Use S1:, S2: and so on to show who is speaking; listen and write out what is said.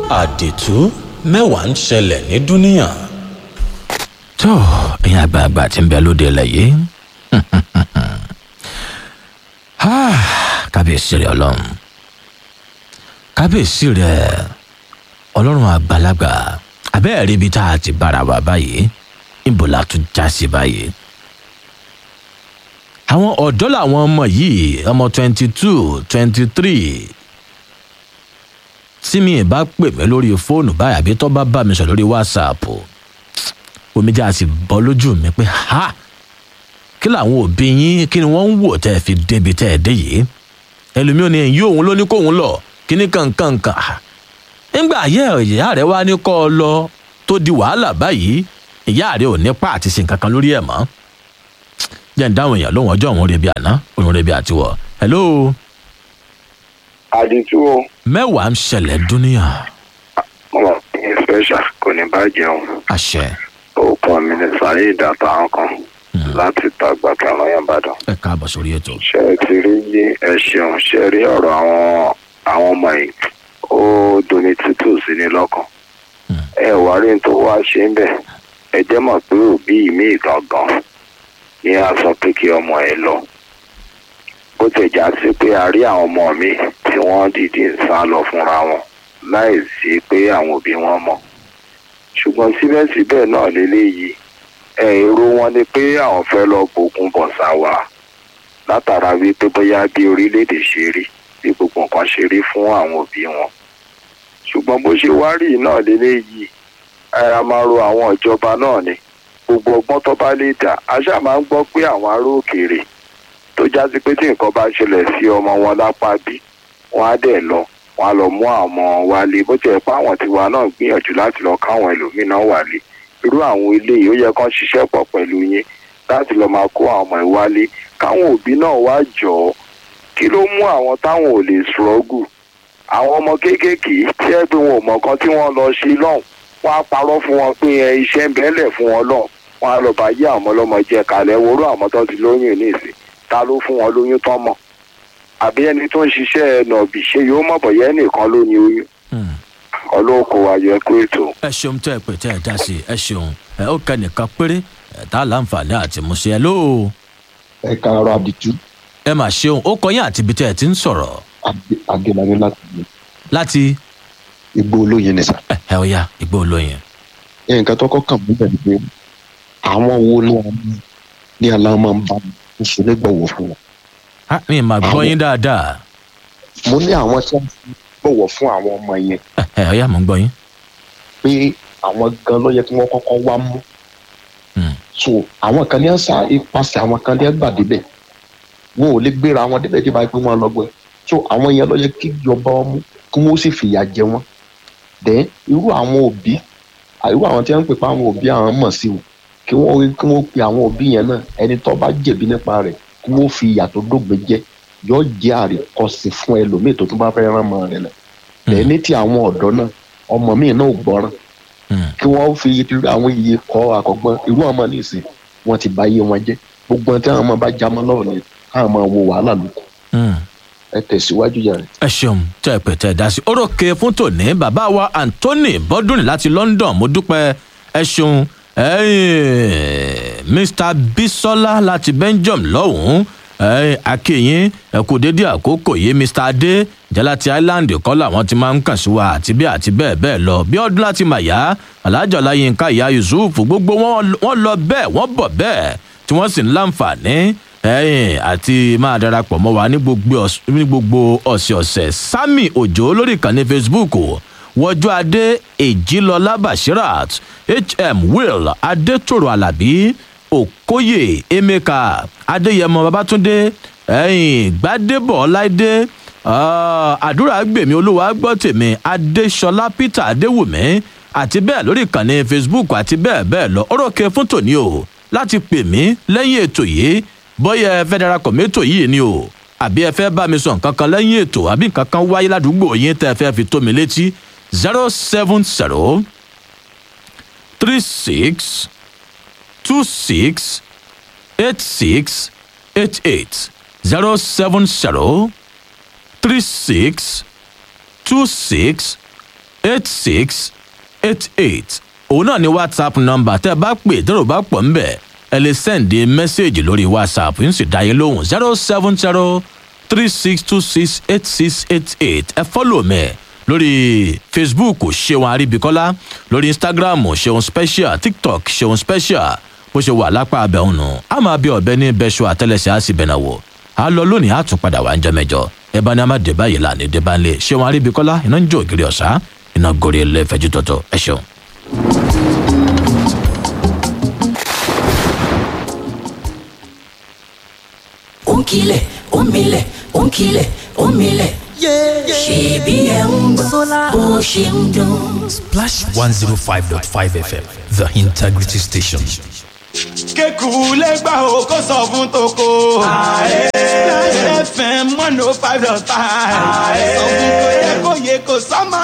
S1: àdìtú mẹ́wàá ń ṣẹlẹ̀ ní dúníà.
S2: tó ẹ̀yin àgbààgbà tí ń bẹ lóde ilẹ̀ yìí kábíyèsí rẹ ọlọ́run kábíyèsí rẹ ọlọ́run àgbàlagbà abẹ́ẹ̀ rí ibi tá a ti bára wa báyìí níbo la tún já sí báyìí. àwọn ọ̀dọ́ làwọn ọmọ yìí ọmọ twenty two twenty three tí mi bá pè mí lórí fóònù báyìí àbí tó bá bá mi sọ lórí wásaàpù omijé a sì bọ́ lójú mi pé ha kí làwọn òbí yín kí ni wọ́n ń wò tẹ́ ẹ fi débi tẹ́ ẹ dé yìí ẹlòmíràn ni èyí òun ló ní kóun lọ kí ní kankankan nígbà ayé ìyá rẹ wá ní kọ́ ọ lọ tó di wàhálà báyìí ìyá rẹ ò ní pa àti sin kankan lórí ẹ̀ mọ́ jẹ́ ń dáhùn èèyàn lóhùn ọjọ́ òun rebi àná òun rebi àtiwọ̀ hello
S3: àdìtú o
S2: mẹ́wàá ń ṣẹlẹ̀ dúníà
S3: ọmọ mi special kò ní bàjẹ́ o
S2: àṣẹ
S3: orúkọ mi ní sáré ìdàtà àwọn kan láti tàgbà kẹrànlọ́yàn ìbàdàn
S2: ẹ káàbọ̀ sórí ètò
S3: ṣe é ti rí yé ẹ ṣeun ṣe rí ọ̀rọ̀ àwọn àwọn ọmọ yìí ó dunni tútù sí ni lọ́kàn ẹ wá rí n tó wá ṣe ń bẹ̀ ẹ jẹ́ mọ̀ pé òbí mi gangan ni a sọ pé kí ọmọ ẹ lọ bó ti já sí pé a rí àwọn ọmọ mi tí wọ́n dìde ń sá lọ fúnra wọn láì sí pé àwọn òbí wọn mọ̀ ṣùgbọ́n síbẹ̀síbẹ̀ náà lélẹ́yìí ẹ èrò wọn ni pé àwọn fẹ́ lọ gbógun bọ̀sà wa látara wípé bóyá bí orílẹ̀-èdè ṣe rí bí gbogbo nǹkan ṣe rí fún àwọn òbí wọn ṣùgbọ́n bó ṣe wá rí náà lélẹ́yìí ara máa ro àwọn ìjọba náà ni gbogbo ọgbọ́n tó bá lè dà a ṣáà máa ń gbọ́ pé àwọn ará òkèèrè tó já sí pé tí nǹkan bá ṣẹlẹ̀ sí ọmọ wọn lápá bí wọ́n á dẹ̀ lọ wọ́n á lọ mú àwọn wálé bó tiẹ̀ pé àwọn tiwa náà gbìyànjú láti lọ káwọn ẹlòmíràn wálé irú àwọn eléyìí ó yẹ kán ṣiṣẹ́ pọ̀ pẹ̀lú yín láti lọ máa kó àwọn ọmọ ìwálé káwọn òbí náà wá jọ ọ́ kí ló mú àwọn táwọn ò lè ṣọ́gù àwọn ọmọ kéékèèké tí ẹ pé wọn ò mọ̀ kan tí wọ́n lọ ṣe lọ́hùn wọ́n á parọ́ fún wọn pé ẹ iṣẹ́ ń bẹ́lẹ̀ fún wọn lọ́hùn wọ́n á lọ bá yí àwọn ọlọ́mọ jẹ kalẹ̀ worú àwọn tó ti lóyún ní ìsìn ta ló fún wọn lóyún tán mọ̀ àbí ẹni tó ń ṣiṣẹ́ nọ̀bì ṣe yóò mọ̀ bọ̀yẹ́ nìkan ló ní oyún ọlọ́kọ̀ ayọ̀ ẹ̀kọ́ ètò.
S2: ẹ ṣeun tẹ́ ẹ pè tẹ́ ẹ dá sí ẹ ṣeun ẹ ó kẹ́ nìkan péré ẹ tá láǹfààní àti múṣe ẹ lóo
S4: ẹ káàárọ̀ àdìtú
S2: ẹ mà ṣeun ó kọyìn àti ibi tẹ́ ẹ ti ń sọ̀rọ̀
S4: agẹlẹni láti ilé
S2: láti
S4: igbó olóyin ni sà.
S2: ẹ ẹ ọya ìgbó olóyin.
S4: nǹkan tó kọ́kàn mú bẹ̀rẹ̀ pé àwọn wo ni àwọn ní aláwọ̀ máa ń bá mi oṣù nígbàwọ̀ fún wọn.
S2: a mi mà gbọ́ yín dáadáa
S4: mo ní àwọn tí wọ́n fi bọ̀wọ̀ fún àwọn ọmọ yẹn
S2: ẹ ẹ ọya mò ń gbọ́ yín.
S4: pé àwọn gan ló yẹ kí wọ́n kọ́kọ́ wá mú.
S2: Hmm.
S4: so àwọn kan ní àṣà ipasẹ̀ àwọn kan ní ẹgbà débẹ̀ wọn ò lè gbéra wọn débẹ̀ tí báyìí pé wọ́n lọ gbọ́ so àwọn yẹn ló yẹ kí ìjọba wọn mú kí wọ́n sì fìyà jẹ wọn. dẹ̀ irú àwọn òbí irú àwọn tí wọ́n ń pè pé àwọn òbí àwọn mọ̀ sí o kí wọ́n kí wọ́n pe àwọn òbí yẹn náà ẹni tó bá jẹ̀bi nípa rẹ̀ kí wọ́n fi ìyà tó dógbe jẹ yóò jẹ́ àríkọ́sí fún ẹlòmíì tó tún bá fẹ́ rán mọ́ rẹ̀ lẹ̀ dẹ̀ ní ti àwọn ọ̀dọ́ náà ọmọ míì náà ò gbọ́ràn
S2: Hmm.
S4: kí wọ́n fi irú àwọn iye kọ́ àkọ́gbọ́n irú ọmọ nìsín wọ́n ti bà iye wọn jẹ́ gbogbo ohun tí àwọn ọmọ bá já mọ́ lọ́wọ́ ni káwọn máa wo wàhálà lóko
S2: Hmm.
S4: ẹ tẹ̀síwájú yàrá.
S2: ẹ ṣeun tẹ́ ẹ pè tẹ́ ẹ dá sí. orókè fún tòní bàbá wa anthony bọ́dúnrìn láti london mo dúpẹ́ ẹ ṣeun ẹ̀yin mr bisola láti belgium lọ́hùn-ún ẹ̀yin akínyìn ẹ kú dédé àkókò yìí mr adé jẹ́ láti island kọ́ làwọn ti máa ń kàn sí wa àti bí àti bẹ́ẹ̀ bẹ́ẹ̀ lọ bí ọdún láti mà yá alájọ láyínká ìyá yusuf gbogbo wọn wọn lọ bẹ́ẹ̀ wọ́n bọ̀ bẹ́ẹ̀ tí wọ́n sì ń láǹfààní ẹ̀yìn àti máa darapọ̀ mọ́ wa ní gbogbo ọ̀s- ní gbogbo ọ̀sẹ̀ọ̀sẹ̀ sami òjò lórí ìkànnì facebook wọjú adé èjìlọlá bashirat hm will adétòrò alábí òkóyè emeka adéyẹmọ babatunde ẹ̀yìn gbadébọ ọláìdé ah, àdúrà gbèmí olúwa gbọ́ tèmi adéṣọlá peter adéwùmí àti bẹ́ẹ̀ lórí ìkànnì facebook àti bẹ́ẹ̀ bẹ́ẹ̀ lọ orókè fún tòní o láti pè mí lẹ́yìn ètò yìí bóyá ẹ fẹ́ darapọ̀ mẹ́tò yìí ni o àbí ẹ fẹ́ bá mi sọ nǹkan kan lẹ́yìn ètò àbí nǹkan kan wáyé ládùúgbò yín tẹ́ ẹ fẹ́ fi tó mi létí zero seven zero three six two six eight six eight eight zero seven zero three six two six eight six eight eight òun náà ni whatsapp nọmba tẹ́ ẹ bá pè tẹ́rọ bá pọ̀ ń bẹ̀ ẹ lè sẹ́ǹdì mẹ́sẹ̀gì lórí whatsapp yín sì dá yín lóhùn zero seven zero three six two six eight six eight eight ẹ fọ́lọ̀ mẹ́ lórí facebook ṣeun àríbíkọ́lá lórí instagram ṣeun special tiktok ṣeun special bó ṣe wà lápá abẹ́ òun nù á máa bí ọ̀bẹ ní bẹ́ṣọ àtẹ́lẹsẹ̀ á sì bẹ̀nà wò á lọ lónìí á tún padà wá ń jẹ mẹ́jọ ẹ bá ní a máa dé báyìí là ní dé bá ń lé ṣeun àríbíkọ́lá iná ń jó ògiri ọ̀sá iná gorí ẹlẹ́fẹ̀jú tọ̀tọ̀ ẹ ṣeun.
S5: ònkìlẹ̀ òmìlẹ̀ ònkìlẹ̀ òmìlẹ̀ ṣèbí ẹ̀ ń gbọ́ bó ṣe ń dún.
S6: Splash 105.5 FM, the integrity station.
S7: kéku lẹ́gbà o kó sọ fún toko. Láyé fm one oh five dot five. Sọ fún kò yẹ kó yẹ kó sọ́mọ